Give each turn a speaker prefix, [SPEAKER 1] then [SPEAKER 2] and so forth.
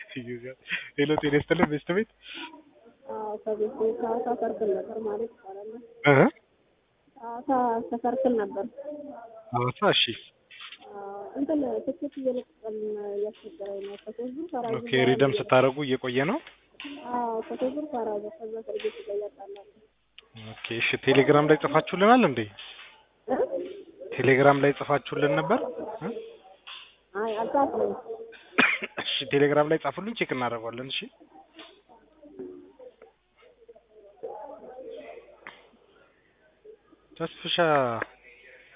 [SPEAKER 1] ሄሎ ጤና ይስጥልን ቤስት ቤት
[SPEAKER 2] አዎ ከቤት ከሀዋሳ ሰርክል ነበር ማለት ይቻላል።
[SPEAKER 1] እ
[SPEAKER 2] ሀዋሳ ተሰርክል ነበር።
[SPEAKER 1] ሐዋሳ እሺ
[SPEAKER 2] አዎ፣ እንትን ትኬት እየለቀቀን እያስቸገረኝ ነው። ከሶስት ዙር ፈራጅ
[SPEAKER 1] ኦኬ ሪደም ስታደርጉ እየቆየ ነው
[SPEAKER 2] አዎ ከሶስት ዙር ፈራጅ ከዛ ሰርጌት ይቀያጣላል።
[SPEAKER 1] ኦኬ እሺ ቴሌግራም ላይ ጽፋችሁልናል እንዴ ቴሌግራም ላይ ጽፋችሁልን ነበር እ?
[SPEAKER 2] አይ አልጻፍኩም።
[SPEAKER 1] እሺ ቴሌግራም ላይ ጻፉልኝ ቼክ እናደርገዋለን እሺ ተስፍሻ